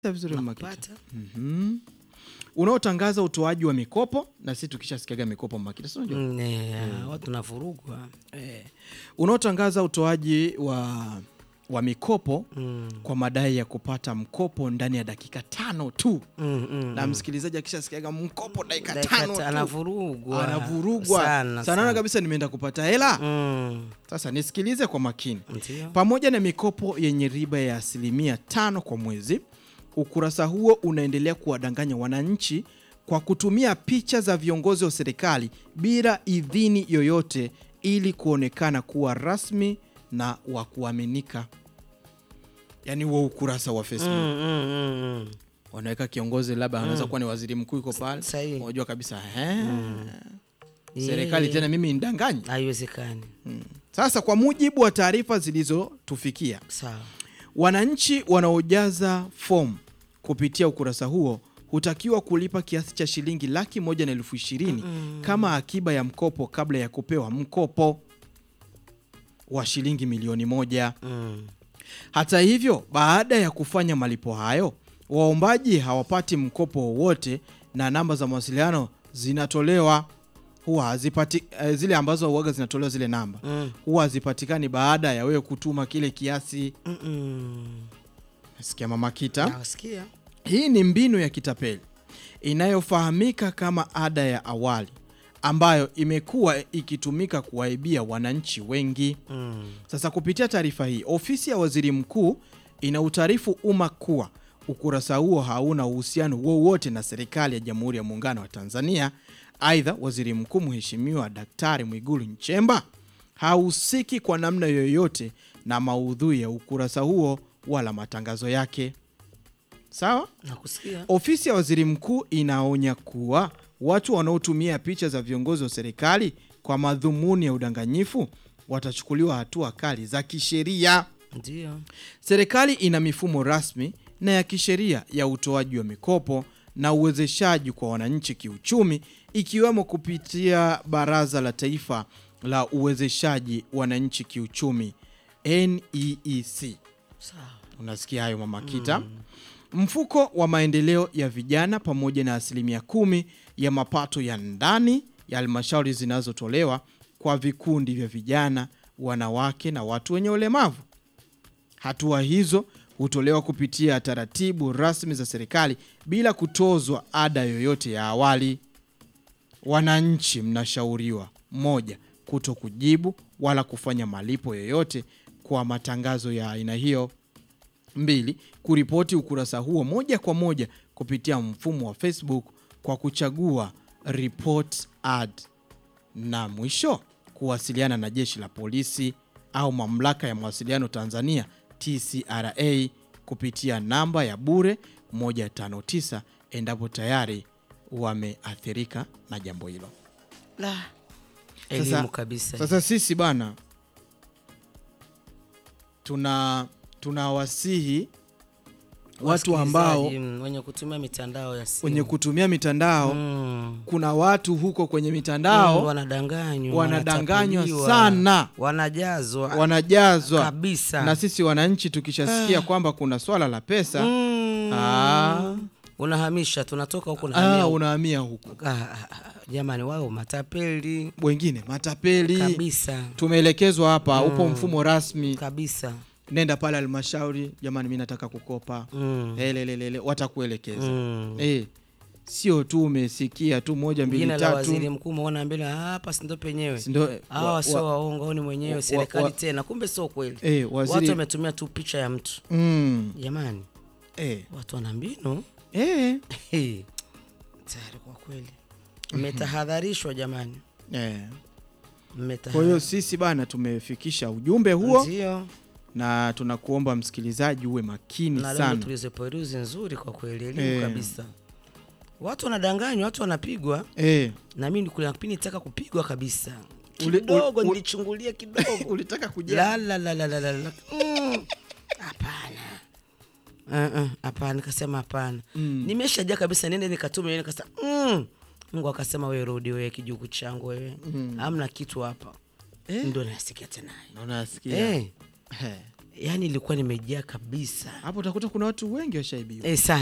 vizuri Mama Kita. Nakupata. Mhm. unaotangaza utoaji wa mikopo na sisi tukishasikiaga mikopo Mama Kita, si unajua? Mm, eh, watu navurugwa Eh, unaotangaza utoaji wa, wa mikopo Mm, kwa madai ya kupata mkopo ndani ya dakika tano tu mm, mm, na msikilizaji akishasikiaga mkopo dakika Dakika tano ta- tu anavurugwa anavurugwa sana, sanana sana. kabisa nimeenda kupata hela Mm, sasa nisikilize kwa makini ndio. pamoja na mikopo yenye riba ya asilimia tano kwa mwezi ukurasa huo unaendelea kuwadanganya wananchi kwa kutumia picha za viongozi wa serikali bila idhini yoyote ili kuonekana kuwa rasmi na wa kuaminika yaani huo ukurasa wa facebook Mm, mm, mm, mm. wanaweka kiongozi labda anaweza kuwa ni waziri mkuu iko pale Sahihi. unajua kabisa "He, Yeah. serikali tena mimi nidanganyi haiwezekani sasa kwa mujibu wa taarifa zilizotufikia sawa wananchi wanaojaza fomu kupitia ukurasa huo hutakiwa kulipa kiasi cha shilingi laki moja na elfu ishirini kama akiba ya mkopo kabla ya kupewa mkopo wa shilingi milioni moja mm. hata hivyo, baada ya kufanya malipo hayo, waombaji hawapati mkopo wowote na namba za mawasiliano zinatolewa huwa hazipati, eh, zile ambazo huaga zinatolewa zile namba Mm. huwa hazipatikani baada ya wewe kutuma kile kiasi. Mm, mm. Nasikia Mama Kita. nawasikia Hii ni mbinu ya kitapeli inayofahamika kama ada ya awali ambayo imekuwa ikitumika kuwaibia wananchi wengi. mm. Sasa kupitia taarifa hii, ofisi ya waziri mkuu inautaarifu umma kuwa ukurasa huo hauna uhusiano wowote na serikali ya Jamhuri ya Muungano wa Tanzania. Aidha, waziri mkuu Mheshimiwa Daktari Mwigulu Nchemba hahusiki kwa namna yoyote na maudhui ya ukurasa huo wala matangazo yake. Sawa? nakusikia Ofisi ya waziri mkuu inaonya kuwa watu wanaotumia picha za viongozi wa serikali kwa madhumuni ya udanganyifu watachukuliwa hatua kali za kisheria. ndio Serikali ina mifumo rasmi na ya kisheria ya utoaji wa mikopo na uwezeshaji kwa wananchi kiuchumi, ikiwemo kupitia Baraza la Taifa la Uwezeshaji Wananchi Kiuchumi, NEEC. sawa Unasikia hayo Mama Kita? Mfuko wa maendeleo ya vijana pamoja na asilimia kumi ya mapato ya ndani ya halmashauri zinazotolewa kwa vikundi vya vijana, wanawake na watu wenye ulemavu. Hatua hizo hutolewa kupitia taratibu rasmi za serikali bila kutozwa ada yoyote ya awali. Wananchi mnashauriwa: moja, kuto kujibu wala kufanya malipo yoyote kwa matangazo ya aina hiyo. Mbili, kuripoti ukurasa huo moja kwa moja kupitia mfumo wa Facebook kwa kuchagua report ad, na mwisho kuwasiliana na jeshi la polisi au mamlaka ya mawasiliano Tanzania TCRA kupitia namba ya bure 159 endapo tayari wameathirika na jambo hilo. la Sasa- elimu kabisa Sasa sisi bana tuna tunawasihi watu ambao Wasikilizaji, mm, wenye kutumia mitandao ya simu wenye kutumia mitandao Mm. kuna watu huko kwenye Mm, mitandao wanadanganywa wanadanganywa wanatapuliwa, sana wanajazwa wanajazwa kabisa na sisi wananchi tukishasikia kwamba kuna swala la pesa Mm. Ah. unahamisha tunatoka huku unahamia ah, huku. unahamia huko Ah, ah, ah, jamani wao matapeli wengine matapeli kabisa tumeelekezwa hapa upo mfumo rasmi kabisa nenda pale halmashauri jamani mi nataka kukopa Mm. helelelele watakuelekeza Mm. Eh, sio tu umesikia tu moja mbili jina la waziri tatu mkuu umeona mbele "Ah, hapa sindo penyewe si ndo- wa- hawa sio wa- waongo au ni mwenyewe wa- serikali wa- tena kumbe sio kweli eh, waziri- watu wametumia tu picha ya mtu mm, jamani eh, watu wana mbinu eh, Hey, tayari kwa kweli mmetahadharishwa jamani eh. kwa Mmetahadharishwa. hiyo sisi bana tumefikisha ujumbe huo Ndio. na tunakuomba msikilizaji uwe makini na leo sana tulizoperuzi nzuri kwa kweli elimu Eh. kabisa watu wanadanganywa watu wanapigwa eh, na mimi kuna kipindi nitaka kupigwa kabisa Uli- kidogo uli- nilichungulia kidogo ulitaka kuja la la la la la la la Mm. hapana Uh-uh, hapana nikasema hapana Mm. nimeshajaa kabisa nende nikatume nikasema mm. mungu akasema wewe rudi wewe kijuku changu wewe Mm. hamna kitu hapa Eh. ndo nasikia tena naona nasikia Eh, Eh. yaani ilikuwa nimejaa kabisa hapo utakuta kuna watu wengi washaibiwa e,